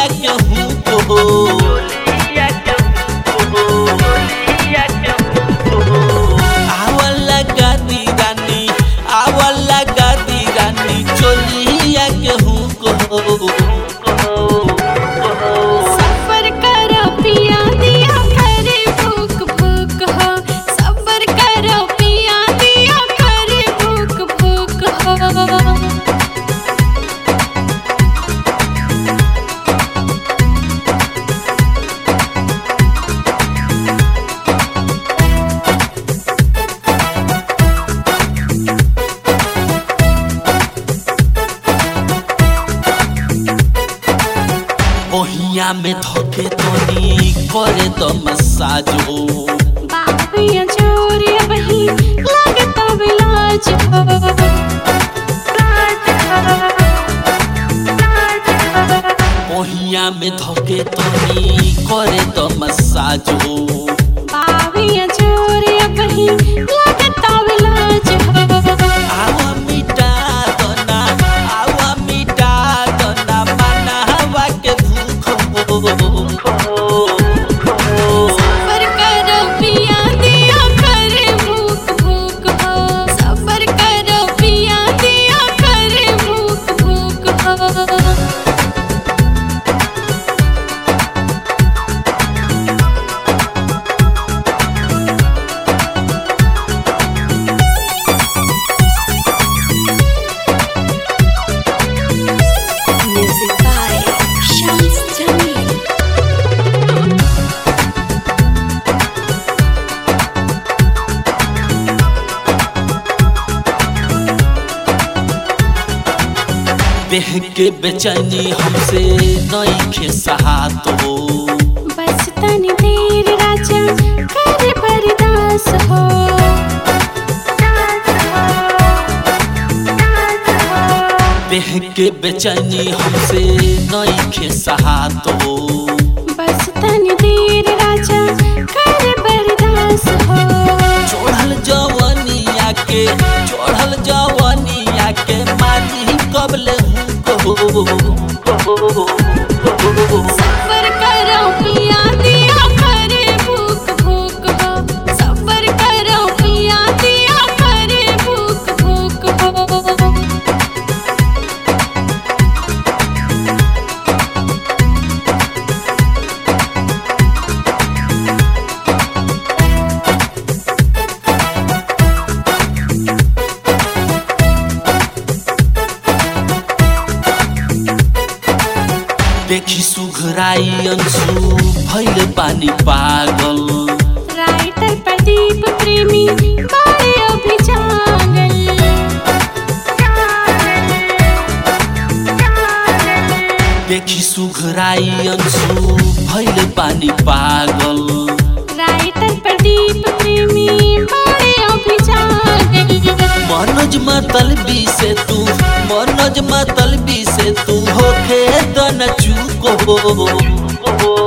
चोलिया के हूँ को आवला गादी रानी आवला गादी रानी चोलिया के हूँ को सफर करो पिया दिया करे भूख भूख हो सफर करो पिया दिया करे भूख भूख हो ओहिया में धोके तोनी करे तो मसाज हो बाबिया चोरी बही लगता बिलाज हो ओहिया में धोके तोनी करे तो मसाज हो बाबिया चोरी बही लगता बिलाज हो आवा मिटा दोना आवा मिटा दोना मनावा के भूख हो सफर करो पिया दिया करे भूख भूख हो सफर करो पिया दिया करे भूख भूख हो Music by Shams Jamil. देह के बेचैनी हमसे नईखे सहात हो बस तनी देर राजा करे बर्दास हो देह के बेचैनी हमसे नईखे सहात हो बस तनी देर राजा करे बर्दास हो चढ़ल जवनिया के चढ़ल जवनिया के मारी कबले हूँ सफर करो पिया दिया करे भूख भूख हो सफर करो पिया दिया करे भूख भूख हो देखी सुघराई अंशु भैल पानी पागल राइटर प्रदीप प्रेमी बड़े अभिजागल देखी सुघराई अंशु भैल पानी पागल राइटर प्रदीप प्रेमी बड़े अभिजागल मनोज मतलबी से तू मनोज मतलबी से तू होके दन चूको